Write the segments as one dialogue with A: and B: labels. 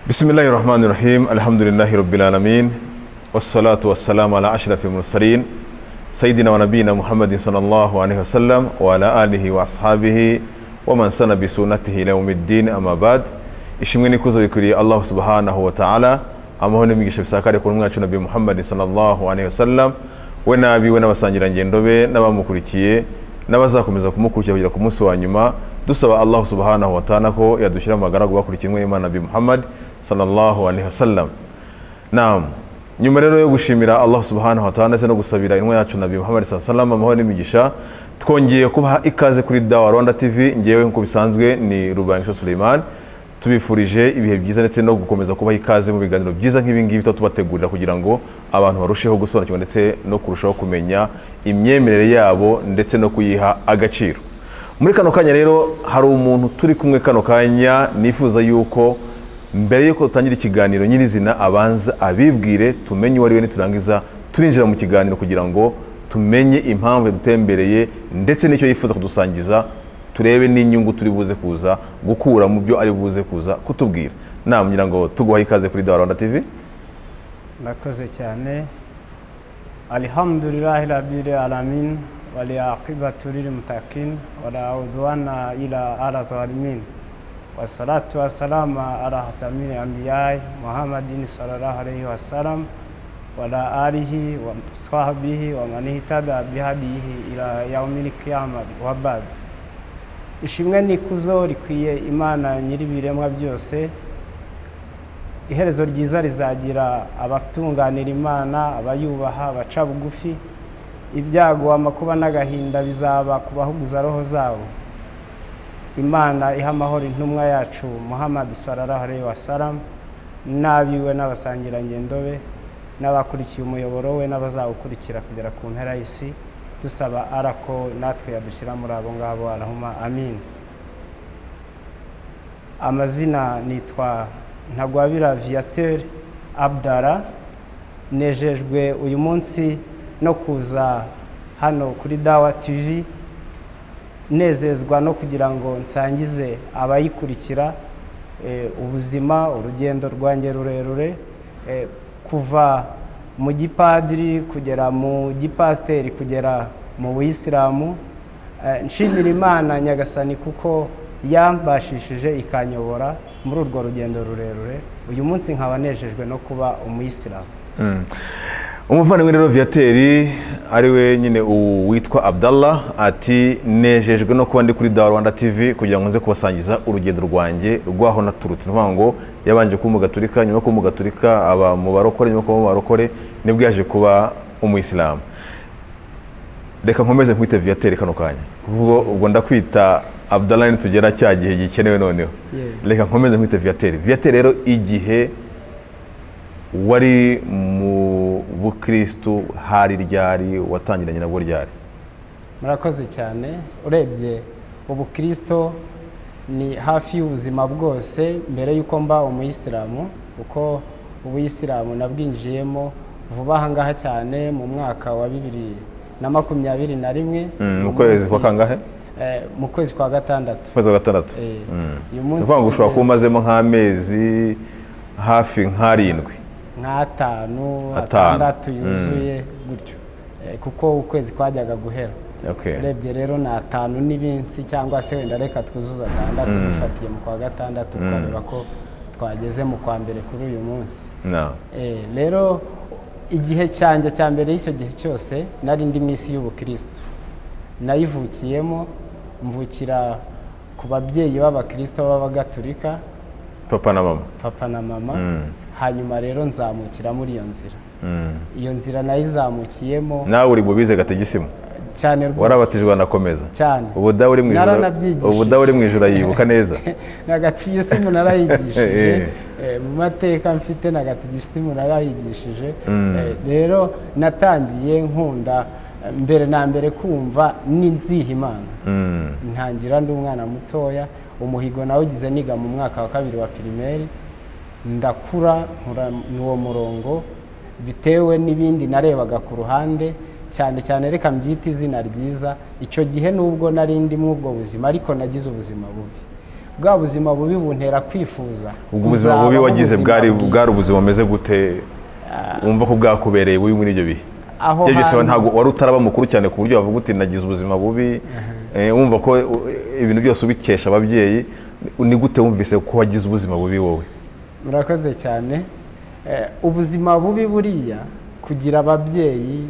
A: bismillahi rahmani rahim alhamdulillahi rabbil alamin wassalatu wassalamu ala ashrafil mursalin sayyidina wa nabiyina muhammadin sallallahu alaihi wasallam wa ala alihi wa ashabihi wa man sana bi sunnatihi ila yawmiddin amma ba'd ishimwe nikuzo bikwiriye allah subhanahu wa ta'ala amahoro n'imigisha bisakare ku mwacu nabi muhammadin sallallahu alaihi wasallam we nabi we n'abasangirangendo be n'abamukurikiye n'abazakomeza kumukurikira kugera ku munsi wa nyuma dusaba allah subhanahu wa ta'ala ko yadushyira mu bagaragu bakurikiranwe imana nabi muhammad sallallahu alaihi wasallam naam nyuma rero yo gushimira allah subhanahu wa ta'ala ndetse no gusabira inwa yacu nabi muhammad sallallahu alaihi wasallam amahoro n'imigisha twongeye kubaha ikaze kuri dawa rwanda tv ngewe nk'uko bisanzwe ni rubangisa suleiman tubifurije ibihe byiza ndetse no gukomeza kubaha ikaze mu biganiro byiza nk'ibi ngibi tuba tubategurira kugira ngo abantu barusheho gusobanukirwa ndetse no kurushaho kumenya imyemerere yabo ndetse no kuyiha agaciro muri kano kanya rero hari umuntu turi kumwe kano kanya nifuza yuko mbere yuko dutangira ikiganiro nyirizina abanza abibwire tumenye uwo ari we niturangiza turinjira mu kiganiro kugira ngo tumenye impamvu yadutembereye ndetse n'icyo yifuza kudusangiza turebe n'inyungu turi buze kuza gukura mu byo ari buze kuza kutubwira nta kugira ngo tuguhaye ikaze kuri dawa rwanda tv
B: murakoze cyane alihamdulillah rabbil alamin waliaqibatu lilmutakin wala udwana ila ala zalimin wassalatu wassalama ala hatamil anbiyai muhammadin sallallahu alaihi wasallam wala alihi wa sahbihi wa man ihtada bihadihi ila yaumil qiyamah wa ba'd ishimwe nikuzo rikwiye imana nyir'ibiremwa byose iherezo ryiza rizagira abatunganira imana abayubaha abaca bugufi ibyago amakuba n'agahinda bizaba ku bahuguza roho zabo imana iha amahoro intumwa yacu muhammad sararahare wa salam n'abiwe n'abasangirangendo be n'abakurikiye umuyoboro we n'abazawukurikira kugera ku mpera y'isi dusaba arako natwe yadushyira muri abo ngabo arahuma amin amazina nitwa ntagwabira viateur abdara nejejwe uyu munsi no kuza hano kuri dawa tv nezezwa no kugira ngo nsangize abayikurikira ubuzima urugendo rwanjye rurerure kuva mu gipadiri kugera mu gipasiteri kugera mu buyisilamu nshimira imana nyagasani kuko yambashishije ikanyobora muri urwo rugendo rurerure uyu munsi nkaba nejejwe no kuba umuyisilamu
A: umuvandimwe rero viyateri ari we nyine witwa abdallah ati nejejwe no kuba ndi kuri dawa rwanda tv kugira ngo nze kubasangiza urugendo rwanjye rwaho naturutse ni ngo yabanje kuba umugaturika nyuma yo kuba umugaturika aba mu barokore nyuma yo kuba mu barokore nibwo yaje kuba umuyisilamu reka nkomeze nkwite viyateri kano kanya ubwo ndakwita abdallah nitugera cya gihe gikenewe noneho reka nkomeze nkwite viyateri viyateri rero igihe wari mu bukirisitu hari ryari watangiranye nabwo ryari
B: murakoze cyane urebye ubukirisitu ni hafi y'ubuzima bwose mbere y'uko mba umuyisilamu kuko ubuyisilamu nabwinjiyemo vuba aha ngaha cyane mu mwaka wa bibiri na makumyabiri na rimwe
A: mu kwezi kwa kangahe
B: mu kwezi kwa gatandatu
A: kwezi kwa gatandatu ni ukuvuga ngo ushobora kuba umazemo nk'amezi hafi nk'arindwi
B: nk'atanu atandatu yuzuye gutyo kuko ukwezi kwajyaga guhera urebye rero ni atanu n'ibinsi cyangwa se wenda reka twuzuza atandatu dufatiye mu kwa gatandatu twareba ko twageze mu kwa mbere kuri uyu munsi rero igihe cyanjye cya mbere y'icyo gihe cyose nari indi minsi y'ubukirisitu nayivukiyemo mvukira ku babyeyi b'abakirisitu b'abagaturika
A: papa na mama
B: papa na mama hanyuma rero nzamukira muri iyo nzira iyo nzira nayizamukiyemo
A: nawe uri bubize gategisimo
B: cyane rwose
A: warabatijwe wanakomeza
B: cyane
A: ubudawe uri mu ijoro yibuka neza
B: na gatigisimu narayigishije mu mateka mfite na gatigisimu narayigishije rero natangiye nkunda mbere na mbere kumva n'inziha imana ntangira ndi umwana mutoya umuhigo nawe ugize niga mu mwaka wa kabiri wa pirimeri ndakura n'uwo murongo bitewe n'ibindi narebaga ku ruhande cyane cyane reka mbyite izina ryiza icyo gihe nubwo nari ndimo ubwo buzima ariko nagize ubuzima bubi bwa buzima bubi buntera kwifuza
A: ubwo ubuzima bubi
B: kuzabaho
A: wagize
B: ubuzima
A: bwari
B: bwiza.
A: bwari ubuzima bumeze gute wumva ko bwakubereye bubi muri ibyo bihe
B: aho
A: ibyo byose
B: hantu-
A: ntabwo wari utaraba mukuru cyane ku buryo wavuga uti nagize ubuzima bubi eh, wumva ko uh, ibintu byose ubikesha ababyeyi ni gute wumvise ko wagize ubuzima bubi wowe
B: murakoze cyane Eh, ubuzima bubi buriya kugira ababyeyi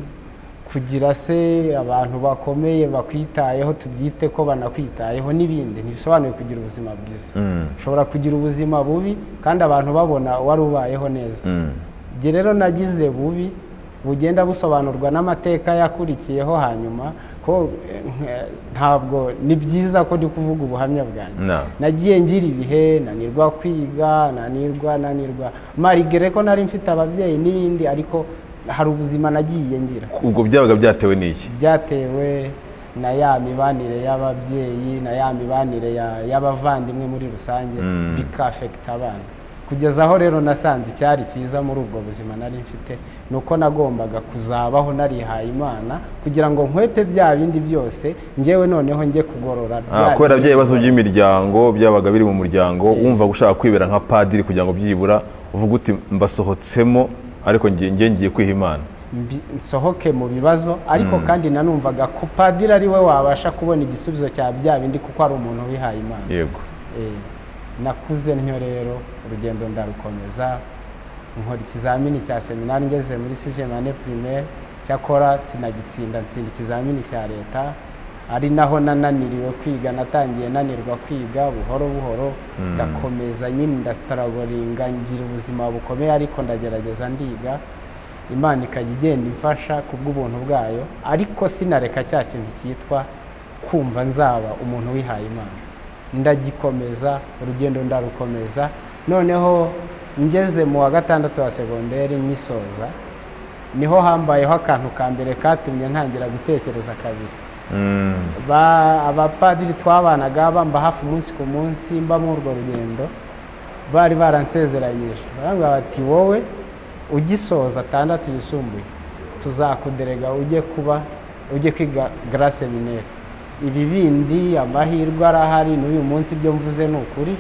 B: kugira se abantu bakomeye bakwitayeho tubyite ko banakwitayeho n'ibindi ntibisobanuye kugira ubuzima bwiza ushobora kugira ubuzima bubi kandi abantu babona wari ubayeho neza igihe rero nagize bubi bugenda busobanurwa n'amateka yakurikiyeho hanyuma ko eh, nk- ntabwo ni byiza ko ndi kuvuga ubuhamya bwanjye
A: Na.
B: nagiye ngira ibihe nanirwa kwiga nanirwa nanirwa marigere ko nari mfite ababyeyi n'ibindi ariko hari ubuzima nagiye ngira
A: ubwo byabaga byatewe n'iki
B: byatewe na ya mibanire y'ababyeyi na ya mibanire ya- y'abavandimwe muri rusange bikafekita abana kugeza aho rero nasanze icyari cyiza muri ubwo buzima nari mfite ni uko nagombaga kuzabaho narihaye imana kugira ngo nkwepe bya bindi byose njyewe noneho njye kugorora
A: Ah,
B: bya
A: kubera
B: bindi
A: bya bibazo
B: bigorora.
A: by'imiryango byabaga biri mu muryango wumva ushaka kwibera nka padiri kugira ngo byibura uvuga uti mbasohotsemo ariko ngiye ngiye ngiye kwiha imana
B: mbi- nsohoke mu bibazo ariko kandi nanumvaga ko padiri ari we wabasha kubona igisubizo cya bya bindi kuko ari umuntu wihaye imana
A: yego
B: Eh, nakuze ntyo rero urugendo ndarukomeza nkora ikizamini cya seminari ngeze muri sigemane primaire cyakora sinagitsinda nsinda ikizamini cya leta ari naho nananiriwe kwiga natangiye nanirwa kwiga buhoro buhoro ndakomeza nyine ndasitaragoringa ngira ubuzima bukomeye ariko ndagerageza ndiga imana ikajya igenda imfasha kubw'ubuntu bwayo ariko sinareka cya kintu cyitwa kumva nzaba umuntu wihaye imana ndagikomeza urugendo ndarukomeza noneho ngeze mu wa gatandatu wa segonderi nyisoza niho hambayeho akantu ka mbere katumye ntangira gutekereza kabiri Ba- abapadiri twabanaga bamba hafi umunsi ku munsi mba muri urwo rugendo bari baransezeranyije barambwira bati wowe ugisoza atandatu yisumbuye tuzakuderega ujye kuba ujye kwiga gara semineri ibi bindi amahirwe arahari n'uyu munsi ibyo mvuze ni ukuri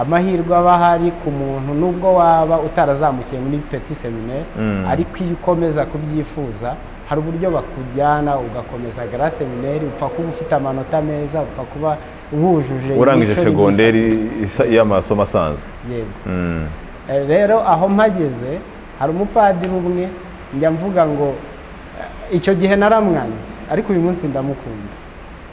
B: amahirwe aba ahari ku muntu nubwo waba utarazamukiye muri peti semineri ariko iyo ukomeza kubyifuza hari uburyo bakujyana ugakomeza gara semineri upfa kuba ufite amanota meza upfa kuba wujuje
A: urangije
B: imico n'ibindi.
A: segonderi isa- y'amasomo asanzwe
B: yego Eh, rero aho mpageze hari umupadiri umwe njya mvuga ngo eh, icyo gihe naramwanze ariko uyu munsi ndamukunda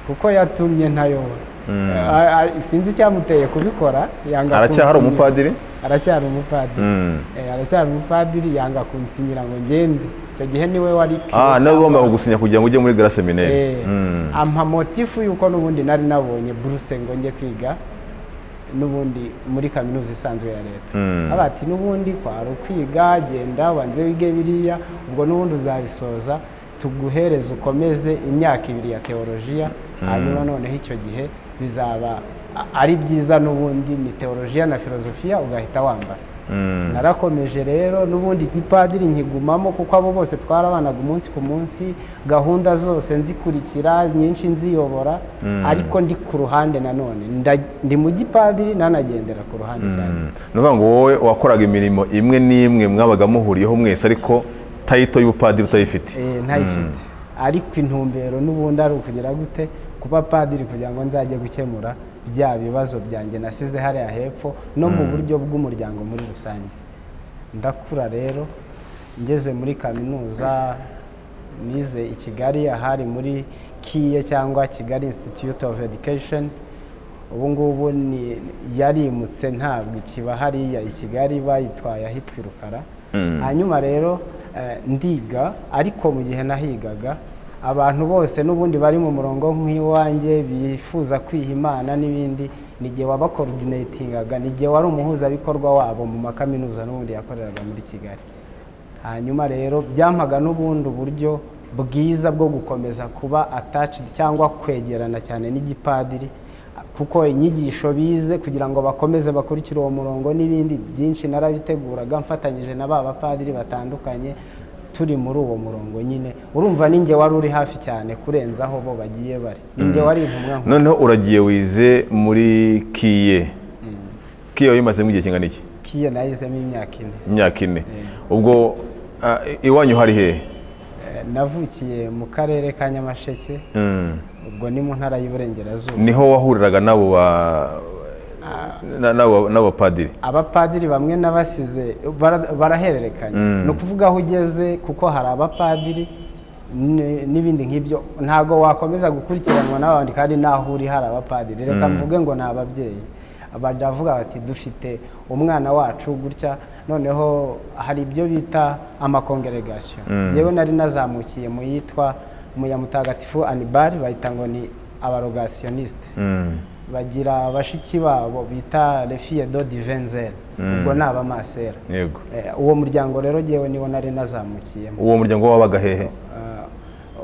B: kuko yatumye ntayobora Eh, ah, sinzi icyamuteye kubikora yanga
A: aracyahari
B: kunsinyira.
A: umupadiri
B: aracyari umupadiri
A: Mm.
B: Eh, aracyari umupadiri yanga kunsinyira ngo ngende icyo gihe niwe wari piyo
A: ah nawe
B: cyangwa-
A: ugomba kugusinya kugira ngo ujye muri gara seminari
B: Eh, ampa motifu y'uko n'ubundi nari nabonye buruse ngo njye kwiga n'ubundi muri kaminuza isanzwe ya leta abati n'ubundi kwari ukwiga genda wanze wige biriya ubwo n'ubundi uzabisoza tuguhereze ukomeze imyaka ibiri ya teolojiya hanyuma noneho icyo gihe bizaba a- ari byiza n'ubundi ni teolojiya na filozofiya ugahita wambara narakomeje rero n'ubundi igipadiri nkigumamo kuko abo bose twarabanaga umunsi ku munsi gahunda zose nzikurikira nyinshi nziyobora ariko ndi ku ruhande nanone Nda- ndi mu gipadiri nanagendera ku ruhande cyane
A: ni ukuvuga ngo wowe wakoraga imirimo imwe n'imwe mwabaga muhuriyeho mwese ariko tayito y'ubupadiri utayifite
B: Eh, ntayifite ariko intumbero n'ubundi ari ukugira gute kuba padiri kugira ngo nzajye gukemura bya bibazo byanjye nasize hariya hepfo no mu buryo bw'umuryango muri rusange ndakura rero ngeze muri kaminuza nize i kigali ahari muri kiye cyangwa kigali institute of education ubu ngubu ni yarimutse ntabwo ikiba hariya i kigali bayitwaye ahitwa i rukara hanyuma rero eh, ndiga ariko mu gihe nahigaga abantu bose n'ubundi bari mu murongo nk'iwanjye bifuza kwiha imana n'ibindi nijye wabakorodinatingaga nijye wari umuhuzabikorwa wabo mu makaminuza n'ubundi yakoreraga muri kigali hanyuma rero byampaga n'ubundi uburyo bwiza bwo gukomeza kuba attached cyangwa kwegerana cyane n'igipadiri kuko inyigisho bize kugira ngo bakomeze bakurikire uwo murongo n'ibindi byinshi narabiteguraga mfatanyije na ba bapadiri batandukanye turi muri uwo murongo nyine urumva ninjye wari uri hafi cyane kurenzaho bo bagiye bari ninjye wari intumwa nkuru
A: noneho uragiye wize muri kiye kiye wayimazemo igihe kingana iki
B: kiye nayizemo imyaka ine
A: imyaka ine ubwo ah, iwanyu hari hehe
B: Eh, navukiye mu karere ka nyamasheke ubwo ni mu ntara y'iburengerazuba
A: niho wahuriraga n'abo ba na- n'abo- n'abapadiri
B: abapadiri bamwe n'abasize bara- barahererekanya ni ukuvuga aho ugeze kuko hari abapadiri ni- n'ibindi nk'ibyo ntabwo wakomeza gukurikiranwa n'abandi kandi n'aho uri hari abapadiri reka mvuge ngo ni ababyeyi baravuga bati dufite umwana wacu gutya noneho hari ibyo bita amakongregasiyo yewe nari nazamukiye mu yitwa mu ya mutagatifu anibari bayita ngo ni abarogasiyonisite bagira bashiki babo bita refiye do divenzel ubwo ni abamasera
A: yego
B: Eh, uwo muryango rero jyewe niwo nari nazamukiyemo
A: uwo muryango wabaga hehe
B: Eh,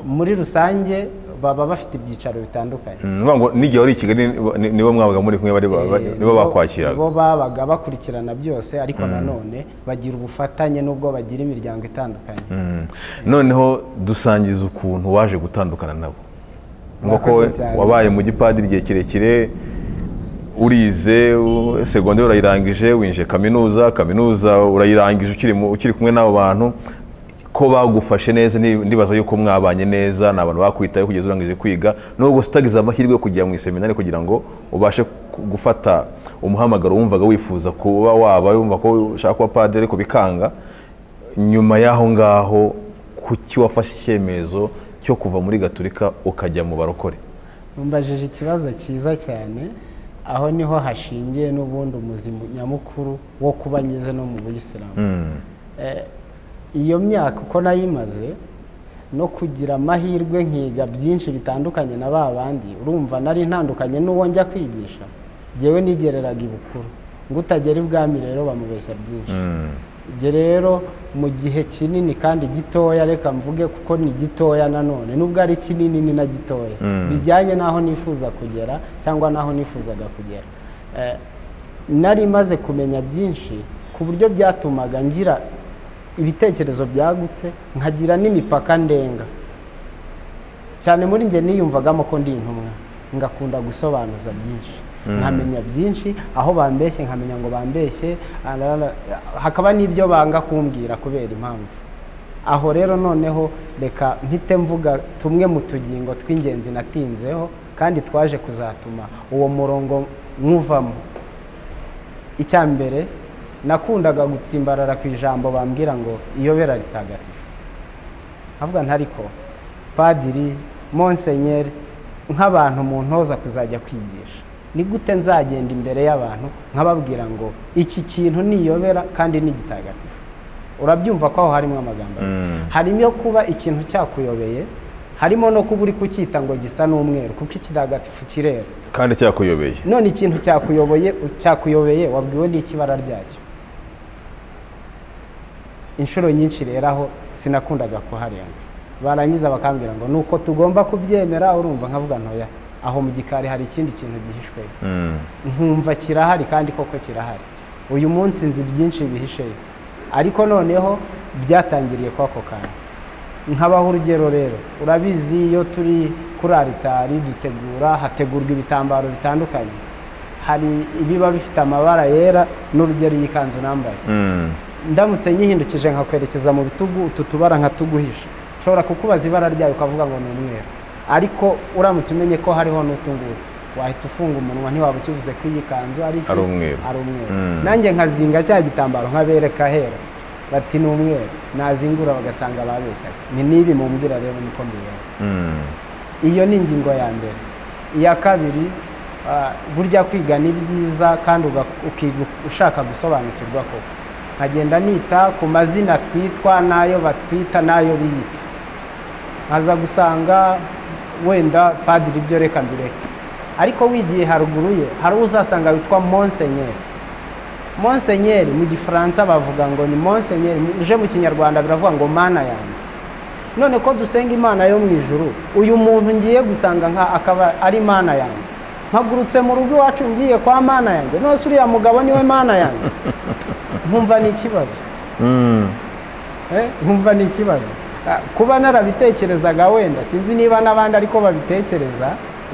B: muri rusange baba bafite ibyicaro bitandukanye
A: Mm, nuvuga ngo n'igihe wari i kigali ni- nibo mwabaga muri kumwe bari ba-
B: Eh,
A: ba- nibo bakwakiraga
B: nibo babaga bakurikirana byose ariko nanone bagira ubufatanye n'ubwo bagira imiryango itandukanye
A: Mm. noneho dusangiza ukuntu waje gutandukana nabo nk'uko
B: Murakoze cyane.
A: wabaye mu gipadiri igihe kirekire urize u- segonderi urayirangije winjiye kaminuza kaminuza urayirangije ukiri mu- ukiri kumwe n'abo bantu ko bagufashe neza ni- ndibaza yuko mwabanye neza ni abantu bakwitayeho kugeza urangije kwiga nubwo utagize amahirwe yo kujya mu iseminari kugira ngo ubashe ku- gufata umuhamagaro wumvaga wifuza kuba waba wumva ko ushaka kuba padiri ariko bikanga nyuma y'aho ngaho kuki wafashe icyemezo cyo kuva muri gaturika ukajya mu barokore
B: Umbajije ikibazo cyiza cyane aho niho hashingiye n'ubundi umuzima nyamukuru wo kuba ngeze no mu buyisilamu Eh, iyo myaka uko nayimaze no kugira amahirwe nkiga byinshi bitandukanye na ba bandi urumva nari ntandukanye n'uwo njya kwigisha ngewe nigereraga ibukuru ngo utagera ibwami rero bamubeshya byinshi ibyo rero mu gihe kinini kandi gitoya reka mvuge kuko ni gitoya nanone nubwo ari kinini ni na gitoya bijyanye n'aho nifuza kugera cyangwa n'aho nifuzaga kugera Eh, nari maze kumenya byinshi ku buryo byatumaga ngira ibitekerezo byagutse nkagira n'imipaka ndenga cyane muri njye niyumvagamo ko ndi intumwa ngakunda gusobanuza byinshi nkamenya byinshi aho bambeshye nkamenya ngo bambeshye arara- hakaba n'ibyo banga kumbwira kubera impamvu aho rero noneho reka mpite mvuga tumwe mu tugingo tw'ingenzi natinzeho kandi twaje kuzatuma uwo murongo nywuvamo icya mbere nakundaga gutsimbarara ku ijambo bambwira ngo iyobera ritagatifu nkavuga ntariko padiri monsenyeri nk'abantu mu ntoza kuzajya kwigisha ni gute nzagenda imbere y'abantu nkababwira ngo iki kintu niyobera kandi ni gitagatifu urabyumva ko aho harimo amagambo abiri. harimo kuba ikintu cyakuyobeye harimo no kuba uri kucyita ngo gisa n'umweru kuko ikitagatifu kirera
A: kandi cyakuyobeye
B: none ikintu cyakuyoboye cyakuyobeye wabwiwe n'iki ibara ryacyo inshuro nyinshi rero aho sinakundaga kuharenga barangiza bakambwira ngo ni uko tugomba kubyemera urumva nkavuga ntoya aho mu gikari hari ikindi kintu gihishwe
A: Mm.
B: nkumva kirahari kandi koko kirahari uyu munsi nzi byinshi bihisheyo ariko noneho byatangiriye kwa ako kantu nkabaho urugero rero urabizi iyo turi kuri aritari dutegura hategurwa ibitambaro bitandukanye hari ibiba bifite amabara yera n'urugero iyi kanzu nambaye
A: Mm.
B: ndamutse nyihindukije nkakwerekeza mu bitugu utu tubara nkatuguhisha ushobora kukubaza ibara ryayo ukavuga ngo ni umweru ariko uramutse umenye ko hariho n'utu ngutu wahita ufunga umunwa ntiwaba ukivuze ko iyi kanzu ari iki
A: Ari umweru.
B: ari umweru
A: Mm.
B: nanjye nkazinga cya gitambaro nkabereka hera bati ni umweru nazingura bagasanga babeshyaga ni n'ibi mumbwira rero niko mbibona
A: Mm.
B: iyo ni ingingo ya mbere iya kabiri ah, burya kwiga ni byiza kandi uga- ukiga ushaka gusobanukirwa koko nkagenda nita ku mazina twitwa n'ayo batwita n'ayo biyita nkaza gusanga wenda padiri ibyo reka mbireke ariko wigiye haruguru ye hari uwo uzasanga witwa monsenyeri monsenyeri mu gifaransa bavuga ngo ni monsenyeri uje mu kinyarwanda biravuga ngo mana yanjye none ko dusenga imana yo mu ijuru uyu muntu ngiye gusanga nka akaba ari mana yanjye mpagurutse mu rugo iwacu ngiye kwa mana yanjye none se uriya mugabo niwe mana yanjye nkumva ni ikibazo Eh, nkumva ni ikibazo Ah, kuba narabitekerezaga wenda sinzi niba n'abandi ariko babitekereza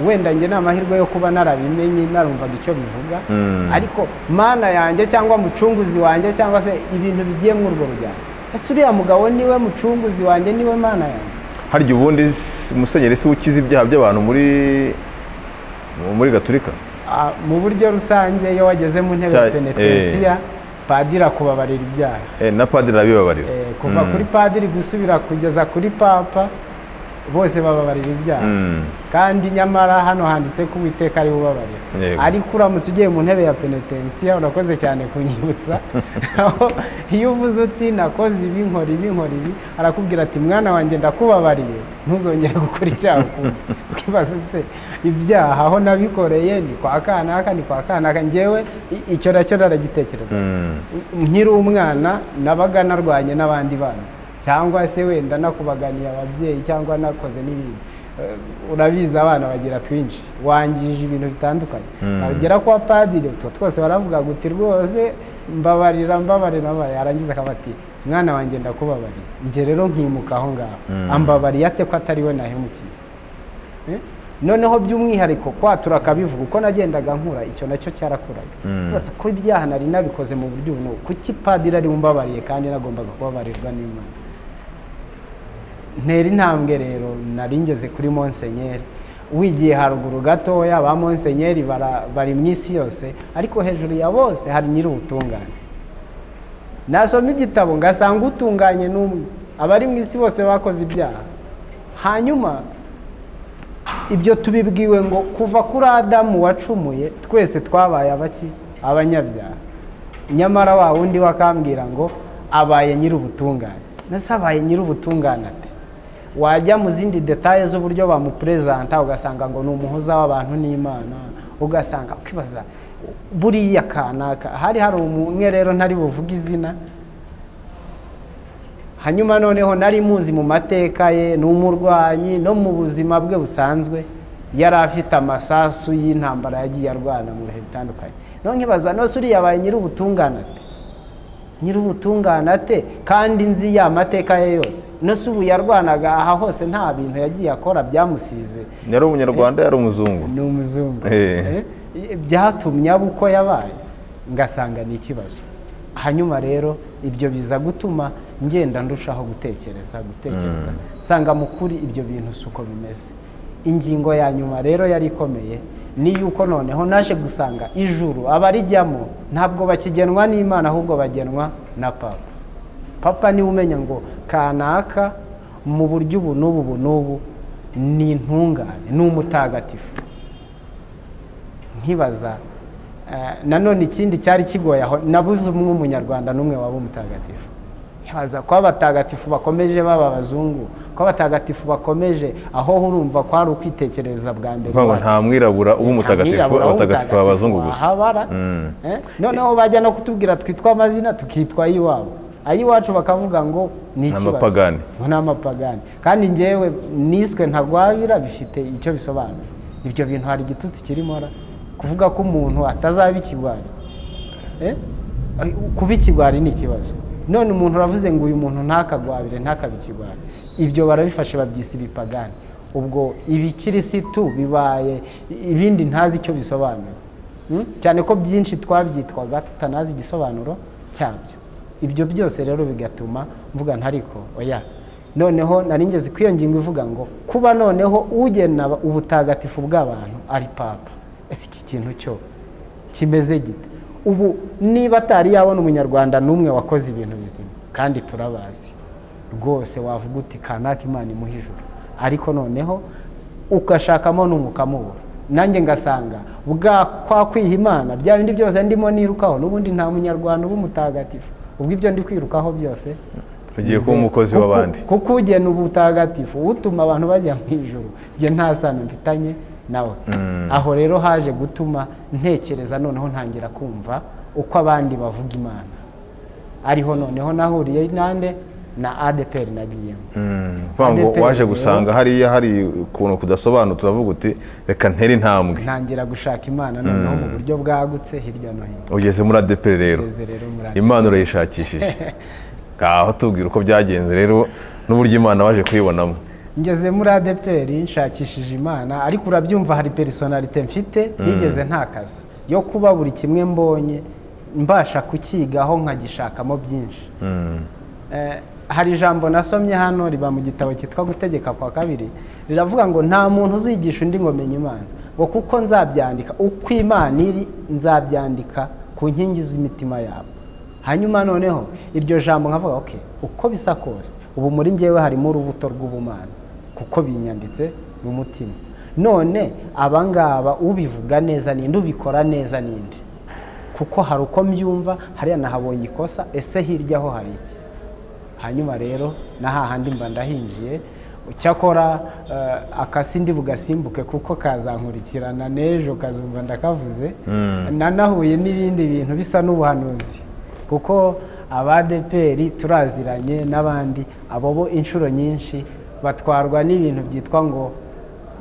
B: wenda njye ni amahirwe yo kuba narabimenye narumvaga icyo bivuga ariko mana yanjye cyangwa mucunguzi wanjye cyangwa se ibintu bigiye muri urwo rugendo ese uriya mugabo niwe mucunguzi wanjye niwe mana yanjye
A: harya ubundi s- musenyeri si we ukiza ibyaha by'abantu muri muri gaturika
B: Ah, mu buryo rusange iyo wageze mu ntebe ya
A: Cya-
B: penetensiya padiri akubabarira ibyaha
A: Eh, na padiri arabibabarira
B: Eh, kuva kuri padiri gusubira kugeza kuri papa bose bababarira ibyaha
A: Mm.
B: kandi nyamara hano handitse ko uwiteka ari ubabarira
A: Yego.
B: ariko uramutse ugiye mu ntebe ya penetensiya urakoze cyane kunyibutsa aho iyo uvuze uti nakoze ibi nkora ibi nkora ibi arakubwira ati mwana wanjye ndakubabariye ntuzongere gukora icyaha ukundi ukibaza se ibyaha aho nabikoreye ni kwa kanaka ni kwa kanaka njyewe i- icyo nacyo naragitekereza
A: Mm.
B: nkiri umwana nabaga narwanye n'abandi bana cyangwa se wenda nakubaganiye ababyeyi cyangwa nakoze n'ibindi Eh, urabizi abana bagira twinshi wangije ibintu bitandukanye agera kwa padiri utwo twose baravuga guti rwose mbabarira mbabarira mbabarira." yarangiza akaba ati mwana wanjye ndakubabarira njye rero nkimuka aho ngaho ambabariye ate ko atari we nahemukiye Eh? noneho by'umwihariko kwatura akabivuga uko nagendaga nkura icyo nacyo cyarakuraga Uretse ko ibyaha nari nabikoze mu buryo ubu kuki padiri ari bumbabariye kandi nagombaga kubabarirwa n'imana ntera intambwe rero nari ngeze kuri monsenyeri wigiye haruguru gatoya ba monsenyeri bara- bari mu isi yose ariko hejuru ya bose hari nyir'ubutungane nasoma igitabo ngasanga utunganye n'umwe abari mu isi bose bakoze ibyaha hanyuma ibyo tubibwiwe ngo kuva kuri adamu wacumuye twese twabaye abaki abanyabyaha nyamara wa wundi wakambwira ngo abaye nyir'ubutungane nase abaye nyir'ubutungane ate wajya mu zindi detaye z'uburyo bamuperezanta ugasanga ngo ni umuhuza w'abantu n'imana ugasanga ukibaza buriya kanaka hari hari umwe rero ntari buvuge izina hanyuma noneho nari muzi mu mateka ye ni umurwanyi no mu buzima bwe busanzwe yari afite amasasu y'intambara yagiye arwana mu bihe bitandukanye none nkibaza nose uriya abaye nyir'ubutungane ate nyir'ubutungane ate kandi nzi ya mateka ye yose nose ubu yarwanaga aha hose nta bintu yagiye akora byamusize
A: yari umunyarwanda yari umuzungu
B: ni umuzungu
A: Eh.
B: Eh, byatumye aba uko yabaye ngasanga ni ikibazo hanyuma rero ibyo biza gutuma ngenda ndushaho gutekereza gutekereza nsanga mu kuri ibyo bintu si uko bimeze ingingo ya nyuma rero yari ikomeye ni yuko noneho naje gusanga ijuru abarijyamo ntabwo bakigenwa n'imana ahubwo bagenwa na papa papa niwe umenya ngo kanaka mu buryo ubu n'ubu ubu n'ubu ni intungane ni umutagatifu nkibaza eh, nanone ikindi cyari kigoye aho nabuze umwe umunyarwanda n'umwe waba umutagatifu nkibaza ko abatagatifu bakomeje baba abazungu ko abatagatifu bakomeje aho urumva kwari ukwitekerereza bwa mbere
A: Kuvuga ngo nta mwirabura uba umutagatifu
B: Abirabura,
A: abatagatifu
B: umutagatifu,
A: abazungu gusa
B: ahabara Eh, noneho bajya no kutubwira twitwa amazina tukitwa ay'iwabo ay'iwacu bakavuga ngo ni
A: Ni
B: ikibazo
A: amapagani.
B: ngo ni amapagani kandi ngewe niswe ntagwabira bifite icyo bisobanura ibyo bintu hari igitutsi kirimo ra kuvuga ko umuntu atazaba ikigwari Eh? Ay- kuba ikigwari ni ikibazo none umuntu uravuze ngo uyu muntu ntakagwabire ntakabe ikigwari ibyo barabifashe babyise ibipagani ubwo ibikirisitu bibaye ibindi ntazi icyo bisobanura Mm? cyane ko byinshi twabyitwaga tutanazi igisobanuro cyabyo ibyo byose rero bigatuma mvuga ntariko oya noneho nari ngeze ku iyo ngingo ivuga ngo kuba noneho ugena ubutagatifu bw'abantu ari papa ese iki kintu cyo kimeze gite ubu niba atari yabona umunyarwanda n'umwe wakoze ibintu bizima kandi turabazi rwose wavuga uti kanaka imana imuha ijuru ariko noneho ugashakamo n'umwuka mubura nanjye ngasanga bwa kwa kwiha imana bya bindi byose ndimo nirukaho n'ubundi nta munyarwanda uba umutagatifu ubwo ibyo ndi kwirukaho byose
A: ugiye kuba umukozi
B: kuko-
A: w'abandi
B: kuko ugena ubutagatifu utuma abantu bajya mu ijuru njye nta sano mfitanye nawe aho rero haje gutuma ntekereza noneho ntangira kumva uko abandi bavuga imana ariho noneho nahuriye nande na adeperi nagiyemo
A: Mm, kuvuga ngo
B: ADPR
A: waje
B: rero-
A: gusanga hariya hari ukuntu kudasobanutse uravuga uti reka ntere intambwe
B: ntangira gushaka imana noneho mu buryo bwagutse hirya no hino
A: ugeze muri adeperi rero
B: Ugeze rero muri
A: imana urayishakishije ngaho tubwira uko byagenze rero n'uburyo imana waje kuyibonamo
B: ngeze muri adeperi nshakishije imana ariko urabyumva hari personalite mfite nigeze ntakaza yo kuba buri kimwe mbonye mbasha kukigaho nkagishakamo byinshi Eh, hari ijambo nasomye hano riba mu gitabo cyitwa gutegeka kwa kabiri riravuga ngo nta muntu uzigisha undi ngo menye imana ngo kuko nzabyandika uko imana iri nzabyandika ku nkingi z'imitima yabo hanyuma noneho iryo jambo nkavuga ok uko bisa kose ubu muri ngewe harimo urubuto rw'ubumana kuko binyanditse mu mutima none abangaba ubivuga neza ninde ubikora neza ninde kuko hari uko mbyumva hariya nahabonye ikosa ese hirya ho hari iki hanyuma rero na hahandi mba ndahinjiye cyakora eh, akasi ndi bugasimbuke kuko kazankurikirana n'ejo kazumva ndakavuze nanahuye n'ibindi bintu bisa n'ubuhanuzi kuko abadeperi turaziranye n'abandi abo bo inshuro nyinshi batwarwa n'ibintu byitwa ngo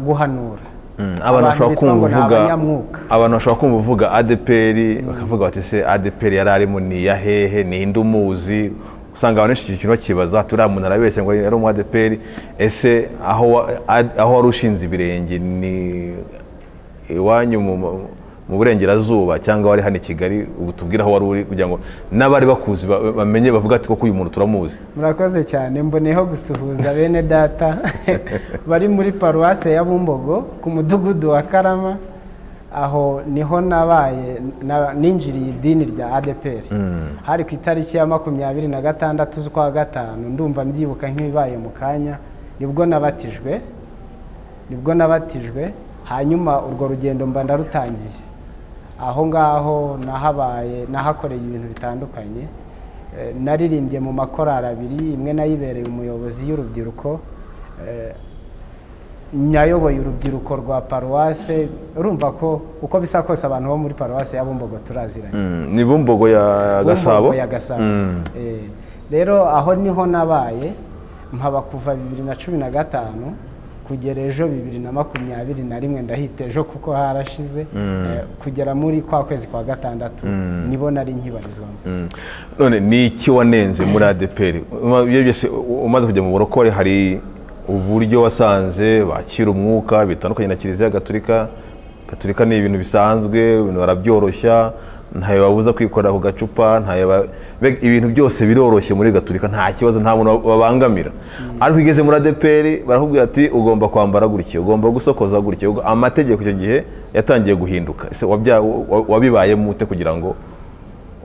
B: guhanura
A: Mm, abantu bashobora
B: bitwa
A: kumva
B: ngo ni
A: uvuga
B: abanyamwuka
A: abantu bashobora kumva uvuga adeperi bakavuga bati se adeperi yari arimo ni iya hehe ni inde umuzi usanga abantu benshi icyo kintu bakibaza turiya muntu arabeshya ngo yari umu adeperi ese aho wa- ad- aho wari ushinze ibirenge ni iwanyu mu- mu- mu burengerazuba cyangwa wari hano i kigali ubu tubwire aho wari uri kugira ngo n'abari bakuzi ba- bamenye bavuga ati koko uyu muntu turamuzi
B: murakoze cyane mboneyeho gusuhuza bene data bari muri paruwase ya bumbogo ku mudugudu wa karama aho niho nabaye na- ninjiriye idini rya adepr hari ku itariki ya makumyabiri na gatandatu z'ukwa gatanu ndumva mbyibuka nk'ibibaye mu kanya nibwo nabatijwe nibwo nabatijwe hanyuma urwo rugendo mba ndarutangiye aho ngaho nahabaye nahakoreye ibintu bitandukanye Eh, naririmbye mu makorari abiri imwe nayibereye umuyobozi y'urubyiruko Eh, nayoboye urubyiruko rwa paruwase urumva ko uko bisa kose abantu bo muri paruwase ya bumbogo turaziranye
A: Mm, ni bumbogo ya gasabo
B: ya gasabo
A: Mm.
B: Eh, rero aho niho nabaye mpaba kuva bibiri na cumi na gatanu kugera ejo bibiri na makumyabiri na rimwe ndahita ejo kuko harashize Eh, kugera muri kwa kwezi kwa gatandatu nibo nari nkibarizwamo
A: Mm. none ni iki wanenze muri adeperi Uma- iyo byose u- umaze kujya mu burokore hari uburyo wasanze bakira umwuka bitandukanye na kiliziya gatulika gatulika ni ibintu bisanzwe ibintu barabyoroshya ntayo babuza kwikorera ku gacupa ntayo ba- mbega ibintu byose biroroshye muri gatulika nta kibazo nta muntu babangamira ariko igeze muri adeperi barakubwira ati ugomba kwambara gutya ugomba gusokoza gutya ugo- amategeko icyo gihe yatangiye guhinduka ese wabya- wa- wabibayemo ute kugira ngo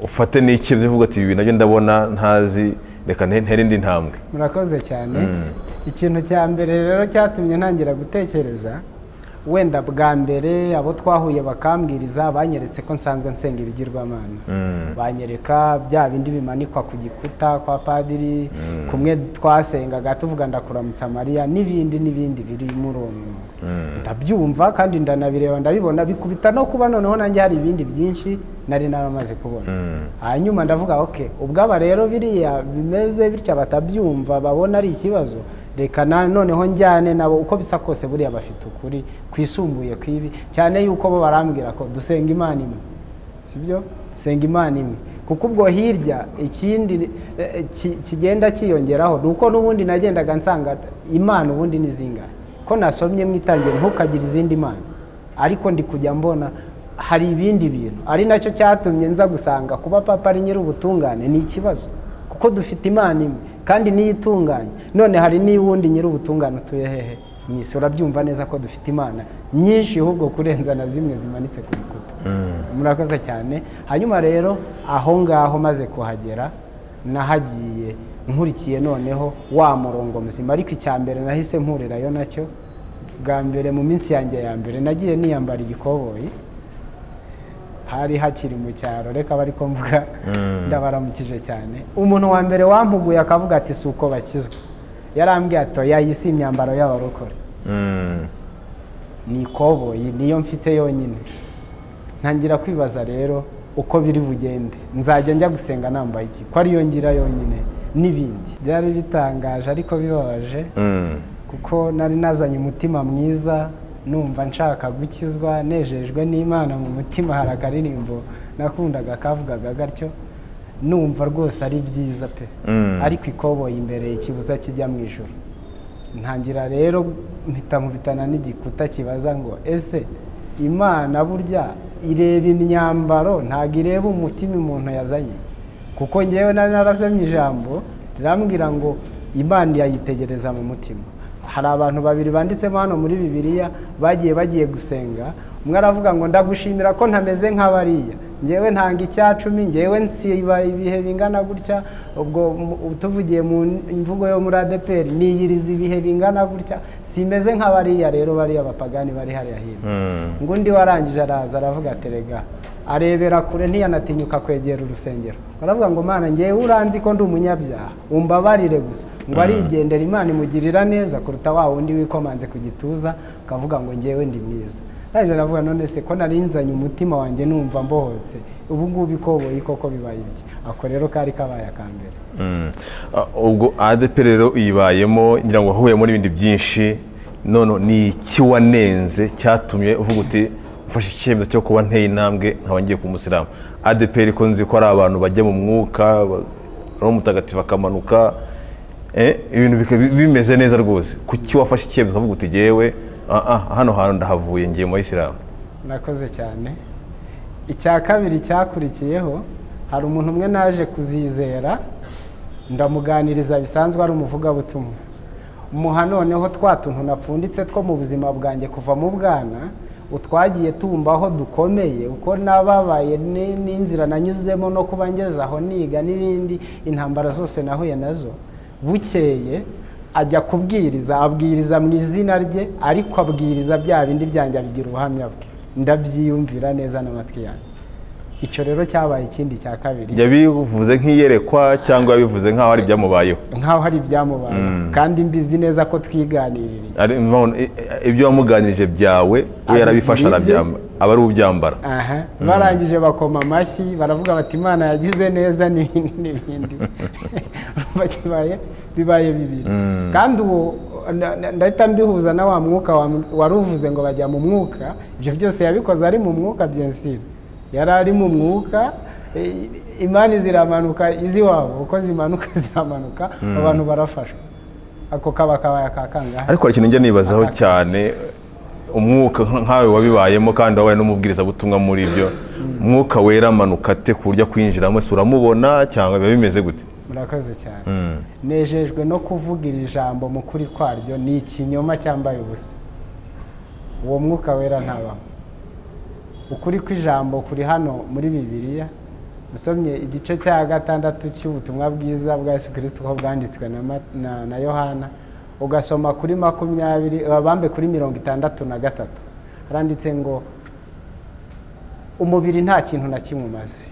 A: ufate n'iki bivuga ati ibi nabyo ndabona ntazi reka nte- ntere indi ntambwe
B: murakoze cyane ikintu cya mbere rero cyatumye ntangira gutekereza wenda bwa mbere abo twahuye bakambwiriza banyeretse ko nsanzwe nsenga ibigirwamana banyereka bya bindi bimanikwa ku gikuta kwa padiri kumwe twasengaga tuvuga ndakuramutsa mariya n'ibindi n'ibindi biri muri uwo mwuga ndabyumva kandi ndanabireba ndabibona bikubita no kuba noneho nanjye hari ibindi byinshi nari naramaze kubona hanyuma ndavuga ok ubwaba rero biriya bimeze bityo batabyumva babona ari ikibazo reka na- noneho njyane nabo uko bisa kose buriya bafite ukuri kwisumbuye ku ibi cyane yuko bo barambwira ko dusenga imana imwe sibyo dusenga imana imwe kuko ubwo hirya ikindi eh, ki- kigenda cyiyongeraho ni uko n'ubundi nagendaga nsanga imana ubundi ni zingahe ko nasomye mu itangira ntukagira izindi mana ariko ndi kujya mbona hari ibindi bintu ari nacyo cyatumye nza gusanga kuba papa ari nyir'ubutungane ni ikibazo kuko dufite imana imwe kandi niyo itunganye none hari n'iy'uwundi nyir'ubutungane utuye hehe mu isi urabyumva neza ko dufite imana nyinshi ahubwo kurenza na zimwe zimanitse ku bikuta murakoze cyane hanyuma rero aho ngaho maze kuhagera nahagiye nkurikiye noneho wa murongo muzima ariko icya mbere nahise mpurirayo nacyo bwa mbere mu minsi yanjye ya mbere nagiye niyambara igikoboyi hari hakiri mu cyaro reka bari ko mvuga ndabaramukije cyane umuntu wa mbere wampuguye akavuga ati si uko bakizwa yarambwiye ati oya iyi si imyambaro y'abarokore
A: Mm.
B: ni ikoboyi niyo mfite yonyine ntangira kwibaza rero uko biri bugende nzajya njya gusenga nambaye iki ko ariyo ngira yonyine n'ibindi byari bitangaje ariko bibabaje
A: Mm.
B: kuko nari nazanye umutima mwiza numva nshaka gukizwa nejejwe n'imana mu mutima hari akaririmbo nakundaga kavugaga gatyo numva rwose ari byiza pe ariko ikoboyi imbere ikibuza kijya mu ijoro ntangira rero mpita nkubitana n'igikuta kibaza ngo ese imana burya ireba imyambaro ntabwo ireba umutima umuntu yazanye kuko ngewe nari narasomye ijambo rirambwira ngo imana yayitegereza mu mutima hari abantu babiri banditsemo hano muri bibiliya bagiye bagiye gusenga umwe aravuga ngo ndagushimira ko ntameze nk'abariya ngewe ntanga icyacumi ngewe nsiba ibihe bingana gutya ubwo tuvugiye mu mvugo yo muri adeperi niyiriza ibihe bingana gutya simeze nk'abariya rero bariya bapagani bari hariya hino ngo undi warangije araza aravuga ati rega arebera kure ntiyanatinyuka kwegera urusengero baravuga ngo mana ngewe uranzi ko ndi umunyabyaha umbabarire gusa ngo arigendera imana imugirira neza kuruta wa wundi wikomanze ku gituza ukavuga ngo ngewe ndi mwiza naje navuga none se ko narinzanye umutima wanjye numva mbohotse ubu ngubu ikoboyi koko bibaye ibiki ako rero kari kabaye aka mbere
A: ubwo adeperi rero uyibayemo ngira ngo wahuyemo n'ibindi byinshi none ni iki wanenze cyatumye uvuga uti mfashe icyemezo cyo kuba nteye intambwe nkaba ngiye ku musilamu adeperi ko nzi ko ari abantu bajya mu mwuka roho mutagatifu akamanuka ibintu bimeze neza rwose kuki wafashe icyemezo ukavuga uti ngewe hano hantu ndahavuye ngiye muri isilamu
B: murakoze cyane icya kabiri cyakurikiyeho hari umuntu umwe naje kuzizera ndamuganiriza bisanzwe ari umuvugabutumwa muha noneho twa tuntu napfunditse two mu buzima bwanjye kuva mu bwana utwagiye tumbaho dukomeye uko nababaye n'inzira nanyuzemo no kuba ngeze aho niga n'ibindi intambara zose nahuye nazo bukeye ajya kubwiriza abwiriza mu izina rye ariko abwiriza bya bindi byanjye abigira ubuhamya bwe ndabyiyumvira neza n'amatwi yanjye icyo rero cyabaye ikindi cya kabiri
A: yabivuze nk'iyerekwa cyangwa yabivuze nk'aho ari ibyamubayeho
B: nk'aho hari ibyamubayeho kandi mbizi neza ko twiganirira
A: ibyo wamuganirije byawe we yarabifashe arabyambara aba ari ubyambara
B: barangije bakoma amashyi baravuga bati imana yagize neza n'ibindi n'ibindi bibaye bibiri kandi uwo ndahita mbihuza na wa mwuka wari uvuze ngo bajya mu mwuka ibyo byose yabikoze ari mu mwuka byensire yari ari mu mwuka imani ziramanuka iziwabo uko zimanuka ziramanuka abantu barafashwa ako kaba kabaye akakangahe
A: ariko hari ikintu njya nibazaho cyane umwuka nkawe wabibayemo kandi wabaye n'umubwirizabutumwa muri ibyo umwuka wera amanuka ate ku buryo akwinjiramo ese uramubona cyangwa biba bimeze gute
B: murakoze cyane nejejwe no kuvuga iri jambo mu kuri kwaryo ni ikinyoma cyambaye ubusa uwo mwuka wera ntabamo ukuri kw'ijambo kuri hano muri bibiliya usomye igice cya gatandatu cy'ubutumwa bwiza bwa yesu kirisito uko bwanditswe na yohana ugasoma kuri makumyabiri bambe kuri mirongo itandatu na gatatu haranditse ngo umubiri nta kintu na kimwe umaze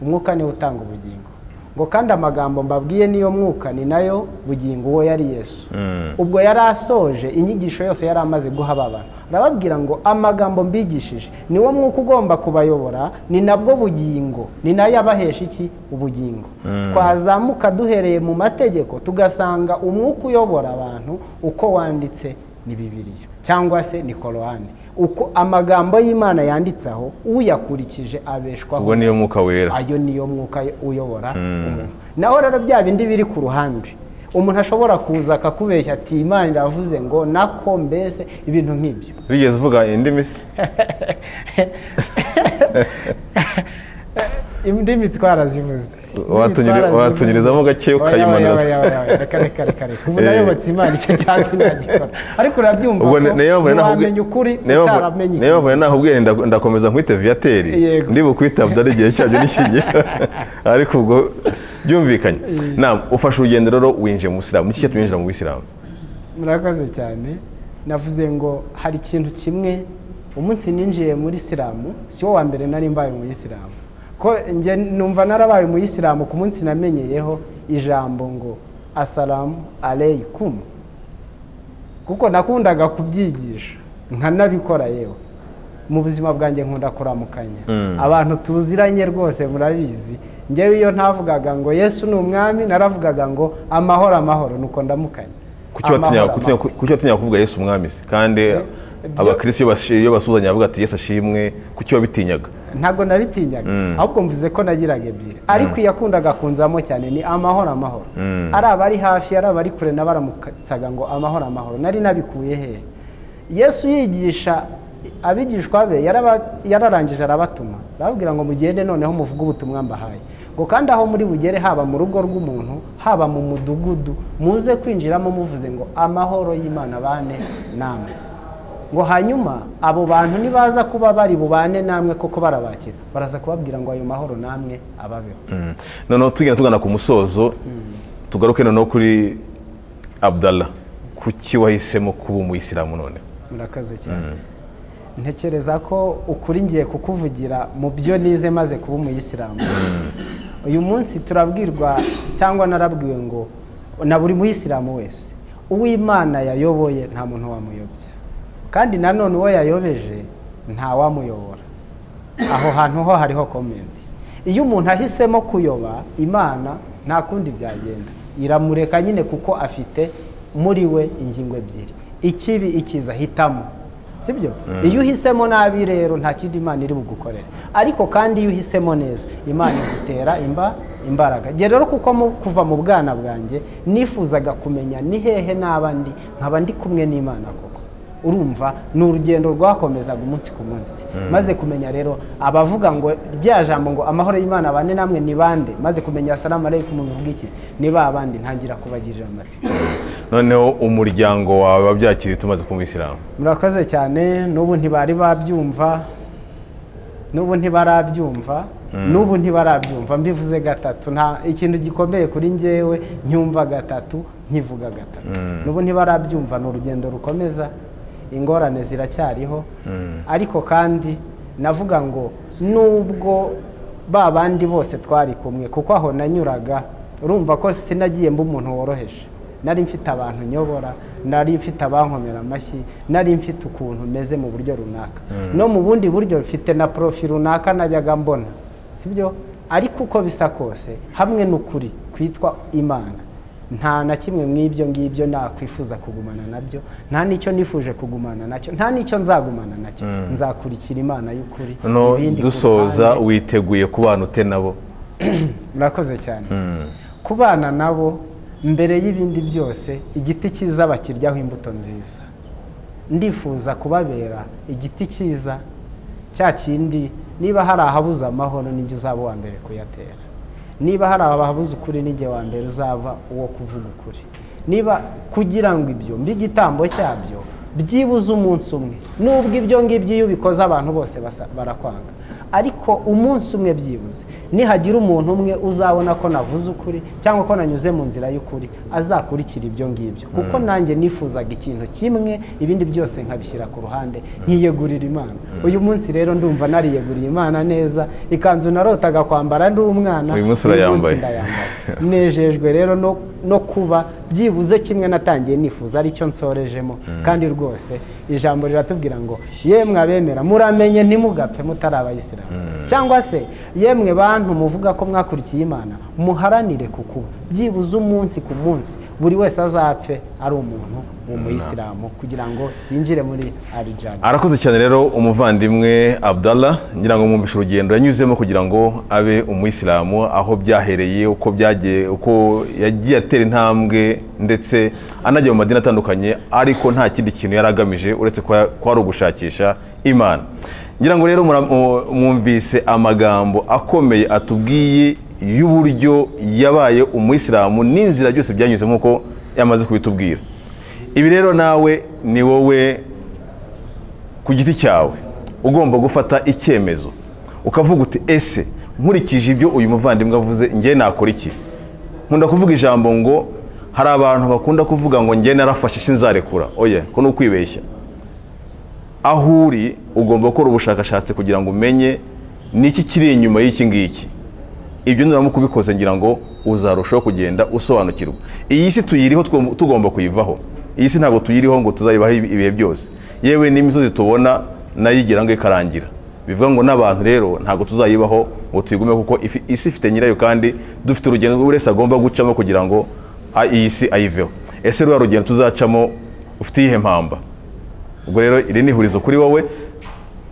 B: umwuka niwo utanga ubugingo ngo kandi amagambo mbabwiye niyo mwuka ni nayo bugingo uwo yari yesu ubwo yari asoje inyigisho yose yari amaze guha aba bantu arababwira ngo amagambo mbigishije niwo mwuka ugomba kubayobora ni nabwo bugingo ni nayo abahesha iki ubugingo twazamuka duhereye mu mategeko tugasanga umwuka uyobora abantu uko wanditse ni bibiliya cyangwa se ni korowani uko amagambo y'imana yanditseho uyakurikije abeshwaho
A: ubwo niyo mwuka wera
B: ayo niyo mwuka uyobora umuntu naho rero bya bindi biri ku ruhande umuntu ashobora kuza akakubeshya ati imana iravuze ngo nako mbese ibintu nk'ibyo
A: wigeze uvuga indimi se
B: indimi twarazivuze
A: watunyurizamo gake ukayimanura
B: reka reka reka ubu nayobotse imana icyo cyatsi nagikora ariko urabyumva ko ntiwamenya ukuri utaramenye
A: niyo mpamvu naho ubwiye ndakomeza nkwite viyateri ndibukwitaba ari igihe cyabyo n'ikigihe ariko ubwo byumvikanye ufashe urugendo rero winjiye mu bisilamu ni iki cyatuma mu bisilamu
B: murakoze cyane navuze ngo hari ikintu kimwe umunsi ninjiye muri isilamu si wo wa mbere nari mbaye mu isilamu ko njye numva narabaye umuyisilamu ku munsi namenyeyeho ijambo ngo asalamu aleyikumu kuko nakundaga kubyigisha nkanabikora yewe mu buzima bwanjye nkunda kuramukanya abantu tuziranye rwose murabizi ngewe iyo ntavugaga ngo yesu ni umwami naravugaga ngo amahoro amahoro nuko ndamukanya
A: kuki watinya kuvuga yesu umwami se kandi abakirisitu iyo basuzanya bavuga ati yesu ashimwe kuki wabitinyaga
B: ntabwo nabitinyaga ahubwo mvuze ko nagiraga ebyiri ariko iyo akundaga kunzamo cyane ni amahoro amahoro ari abari hafi ari abari kure na baramukasaga ngo amahoro amahoro nari nabikuye hehe yesu yigisha abigishwa be yararangije arabatuma arababwira ngo mugende noneho muvuge ubutumwa mbahaye ngo kandi aho muri bugere haba mu rugo rw'umuntu haba mu mudugudu muze kwinjiramo muvuze ngo amahoro y'imana bane namwe ngo hanyuma abo bantu nibaza kuba bari bubane namwe koko barabakira baraza kubabwira ngo ayo mahoro namwe ababeho
A: noneho tugenda tugana ku musozo tugaruke noneho kuri abdallah kuki wahisemo kuba umuyisilamu noneho
B: murakaze cyane ntekereza ko ukuri ngiye kukuvugira mu byo nize maze kuba umuyisilamu uyu munsi turabwirwa cyangwa narabwiwe ngo na buri muyisilamu wese uw'imana yayoboye nta muntu wamuyobya kandi nanone uwo yayobeje ntawamuyobora aho hantu ho hariho komenti iyo umuntu ahisemo kuyoba imana nta kundi byagenda iramureka nyine kuko afite muri we ingingo ebyiri ikibi ikiza hitamo sibyo iyo uhisemo nabi rero nta kindi imana iri bugukorere ariko kandi iyo uhisemo neza imana igutera imba imbaraga njye rero kuko kuva mu bwana bwanjye nifuzaga kumenya ni hehe n'abandi nkaba ndi kumwe n'imana koko urumva ni urugendo rwakomezaga umunsi ku munsi maze kumenya rero abavuga ngo rya jambo ngo amahoro y'imana abane namwe ni bande maze kumenya salamu aleikum bivuga iki ni ba bandi ntangira kubagirira amatsiko
A: noneho umuryango wawe wabyakiriye tumaze kuba umuyisilamu
B: murakoze cyane n'ubu ntibari babyumva n'ubu ntibarabyumva n'ubu ntibarabyumva mbivuze gatatu nta ikintu gikomeye kuri ngewe nyumva gatatu nkivuga gatatu n'ubu ntibarabyumva ni urugendo rukomeza ingorane ziracyariho ariko kandi navuga ngo nubwo ba bandi bose twari kumwe kuko aho nanyuraga urumva ko sinagiye mba umuntu woroheje nari mfite abantu nyobora nari mfite abankomera amashyi nari mfite ukuntu meze mu buryo runaka no mu bundi buryo mfite na porofi runaka najyaga mbona sibyo ariko uko bisa kose hamwe n'ukuri kwitwa imana nta na kimwe mu ibyo ngibyo nakwifuza kugumana nabyo nta n'icyo nifuje kugumana nacyo nta n'icyo nzagumana nacyo nzakurikira imana y'ukuri
A: no
B: ibindi ku
A: dusoza
B: ruhande.
A: witeguye kubana ute nabo
B: murakoze cyane kubana nabo mbere y'ibindi byose igiti cyiza bakiryaho imbuto nziza ndifuza kubabera igiti cyiza cya kindi niba hari ahabuze amahoro nijya uzaba uwa mbere kuyatera niba hari ababuze ukuri n'igihe wa mbere uzava uwo kuvuga ukuri niba kugira ngo ibyo mbe igitambo cyabyo byibuze umunsi umwe nubwo ibyo ngibyo iyo ubikoze abantu bose basa- barakwanga ariko umunsi umwe byibuze nihagira umuntu umwe uzabona ko navuze ukuri cyangwa ko nanyuze mu nzira y'ukuri azakurikira ibyo ngibyo kuko nanjye nifuzaga ikintu kimwe ibindi byose nkabishyira ku ruhande nkiyegurira imana uyu munsi rero ndumva nariyeguriye imana neza ikanzu narotaga kwambara ndi umwana
A: Uyu munsi urayambaye.
B: ndayambaye. nejejwe rero no- no kuba byibuze kimwe natangiye nifuza aricyo nsorejemo kandi rwose ijambo riratubwira ngo yemwe abemera muramenye ntimugapfe mutari abayisilamu cyangwa se yemwe bantu muvuga ko mwakurikiye imana muharanire kukuba byibuze umunsi ku munsi buri wese azapfe ari umuntu mu muyisilamu kugira ngo yinjire muri arijana
A: arakoze cyane rero umuvandimwe abdallah ngira ngo mwumvishe urugendo yanyuzemo kugira ngo abe umuyisilamu aho byahereye uko byagiye uko yagiye atera intambwe ndetse anajya mu madini atandukanye ariko nta kindi kintu yari agamije uretse kuba kuba ari ugushakisha imana ngira ngo rero mura- mu- mwumvise amagambo akomeye atubwiye y'uburyo yabaye umuyisilamu n'inzira byose byanyuze nk'uko yamaze kubitubwira ibi rero nawe ni wowe ku giti cyawe ugomba gufata icyemezo ukavuga uti ese nkurikije ibyo uyu muvandimwe avuze njye nakora iki nkunda kuvuga ijambo ngo hari abantu bakunda kuvuga ngo njye narafashe sinzarekura oya ko ni ukwibeshya aho uri ugomba gukora ubushakashatsi kugira ngo umenye niki kiri inyuma y'iki ngiki ibyo nuramuka ubikoze ngira ngo uzarushaho kugenda usobanukirwa iyi si tuyiriho tugom- tugomba kuyivamo iyi si ntabwo tuyiriho ngo tuzayibaho ibi- ibihe byose yewe n'imisozi tubona nayo igira ngo ikarangira bivuga ngo n'abantu rero ntabwo tuzayibaho ngo tuyigume kuko ifi- isi ifite nyirayo kandi dufite urugendo buri wese agomba gucamo kugira ngo a- iyi si ayiveho ese ruriya rugendo tuzacamo ufite iyihe mpamba ubwo rero iri ni ihurizo kuri wowe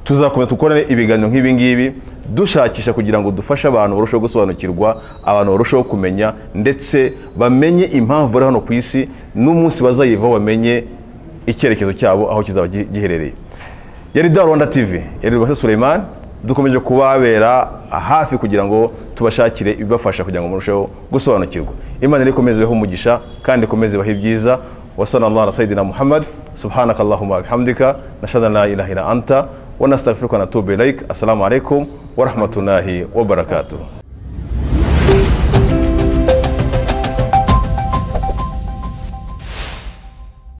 A: tuzakomeza dukore ibiganiro nk'ibi ngibi dushakisha kugira ngo dufashe abantu barusheho gusobanukirwa abantu barusheho kumenya ndetse bamenye impamvu bari hano ku isi n'umunsi bazayivaho bamenye icyerekezo cyabo aho kizaba gi- giherereye yari da rwanda tv yari rwanda suleiman dukomeje kubabera hafi kugira ngo tubashakire ibibafasha kugira ngo murusheho gusobanukirwa imana rero ikomeze ibahe umugisha kandi ikomeze ibahe ibyiza wasana allah na sayidina muhammad subhanaka allahumma wa bihamdika nashhadu an la ilaha illa anta wa nastaghfiruka wa natubu ilaik assalamu alaikum wa rahmatullahi wa barakatuh